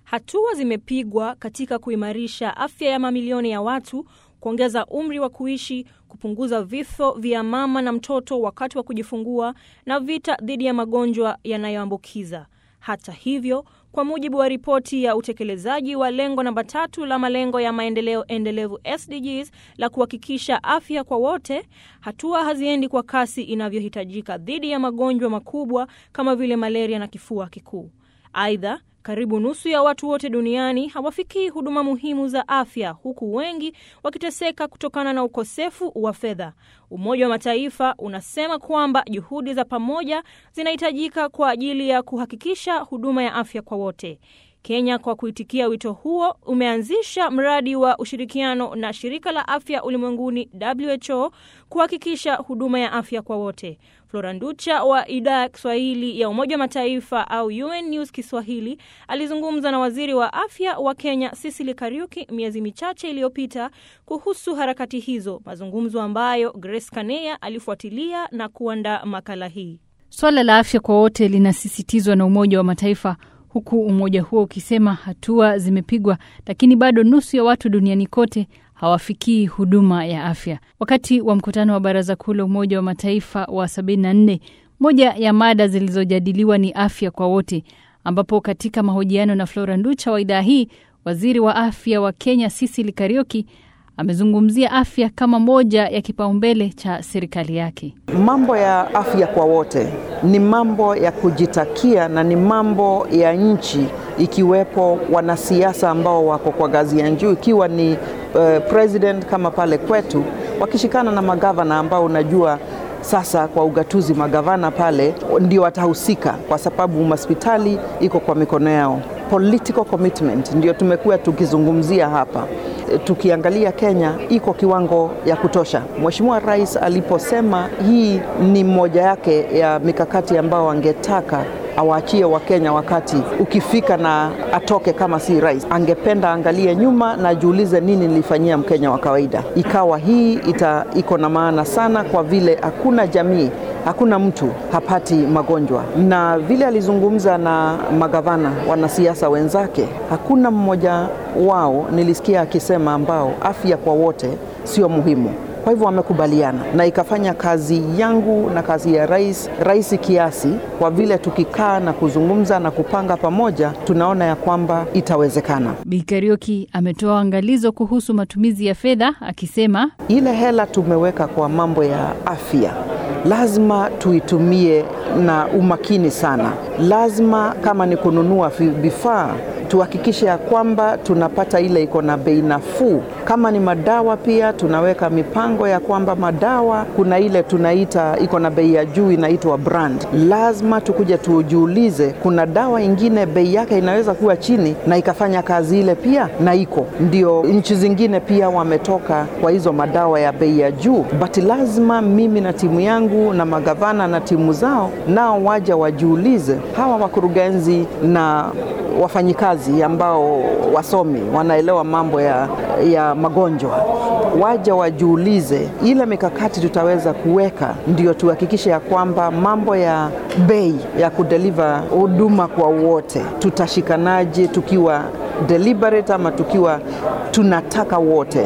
Hatua zimepigwa katika kuimarisha afya ya mamilioni ya watu, kuongeza umri wa kuishi, kupunguza vifo vya mama na mtoto wakati wa kujifungua na vita dhidi ya magonjwa yanayoambukiza. Hata hivyo, kwa mujibu wa ripoti ya utekelezaji wa lengo namba tatu la malengo ya maendeleo endelevu SDGs la kuhakikisha afya kwa wote, hatua haziendi kwa kasi inavyohitajika dhidi ya magonjwa makubwa kama vile malaria na kifua kikuu. Aidha, karibu nusu ya watu wote duniani hawafikii huduma muhimu za afya, huku wengi wakiteseka kutokana na ukosefu wa fedha. Umoja wa Mataifa unasema kwamba juhudi za pamoja zinahitajika kwa ajili ya kuhakikisha huduma ya afya kwa wote. Kenya, kwa kuitikia wito huo, umeanzisha mradi wa ushirikiano na shirika la afya ulimwenguni WHO kuhakikisha huduma ya afya kwa wote. Flora Nducha wa idhaa ya Kiswahili ya Umoja wa Mataifa au UN News Kiswahili alizungumza na waziri wa afya wa Kenya Cecily Kariuki miezi michache iliyopita kuhusu harakati hizo, mazungumzo ambayo Grace Kaneya alifuatilia na kuandaa makala hii. Swala la afya kwa wote linasisitizwa na Umoja wa Mataifa huku umoja huo ukisema hatua zimepigwa, lakini bado nusu ya watu duniani kote hawafikii huduma ya afya. Wakati wa mkutano wa Baraza Kuu la Umoja wa Mataifa wa 74, moja ya mada zilizojadiliwa ni afya kwa wote, ambapo katika mahojiano na Flora Nducha wa idhaa hii, waziri wa afya wa Kenya Cecily Kariuki amezungumzia afya kama moja ya kipaumbele cha serikali yake. Mambo ya afya kwa wote ni mambo ya kujitakia na ni mambo ya nchi, ikiwepo wanasiasa ambao wako kwa ngazi ya juu, ikiwa ni uh, president kama pale kwetu, wakishikana na magavana ambao unajua sasa kwa ugatuzi magavana pale ndio watahusika, kwa sababu hospitali iko kwa mikono yao. Political commitment ndio tumekuwa tukizungumzia hapa. Tukiangalia Kenya iko kiwango ya kutosha. Mheshimiwa Rais aliposema hii ni moja yake ya mikakati ambao angetaka awaachie Wakenya wakati ukifika na atoke kama si rais, angependa angalie nyuma na ajiulize nini nilifanyia Mkenya wa kawaida. Ikawa hii ita iko na maana sana, kwa vile hakuna jamii hakuna mtu hapati magonjwa, na vile alizungumza na magavana, wanasiasa wenzake, hakuna mmoja wao nilisikia akisema ambao afya kwa wote sio muhimu. Kwa hivyo wamekubaliana na ikafanya kazi yangu na kazi ya rais rahisi kiasi, kwa vile tukikaa na kuzungumza na kupanga pamoja, tunaona ya kwamba itawezekana. Bi Kariuki ametoa angalizo kuhusu matumizi ya fedha akisema, ile hela tumeweka kwa mambo ya afya lazima tuitumie na umakini sana. Lazima kama ni kununua vifaa tuhakikishe ya kwamba tunapata ile iko na bei nafuu. Kama ni madawa pia tunaweka mipango ya kwamba madawa kuna ile tunaita iko na bei ya juu inaitwa brand. Lazima tukuja tujiulize, kuna dawa ingine bei yake inaweza kuwa chini na ikafanya kazi ile pia na iko ndio. Nchi zingine pia wametoka kwa hizo madawa ya bei ya juu, but lazima mimi na timu yangu na magavana na timu zao nao waja wajiulize, hawa wakurugenzi na wafanyikazi ambao wasomi wanaelewa mambo ya, ya magonjwa waja wajiulize ile mikakati tutaweza kuweka, ndio tuhakikishe ya kwamba mambo ya bei ya kudeliver huduma kwa wote tutashikanaje, tukiwa deliberate ama tukiwa tunataka wote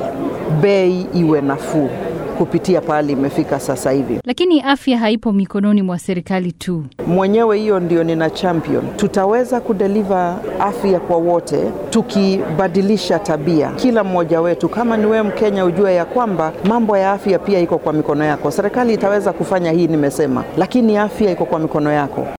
bei iwe nafuu kupitia pahali imefika sasa hivi. Lakini afya haipo mikononi mwa serikali tu. Mwenyewe hiyo ndio nina champion. Tutaweza kudeliver afya kwa wote tukibadilisha tabia, kila mmoja wetu. Kama ni wewe Mkenya, ujue ya kwamba mambo ya afya pia iko kwa mikono yako. Serikali itaweza kufanya hii nimesema, lakini afya iko kwa mikono yako.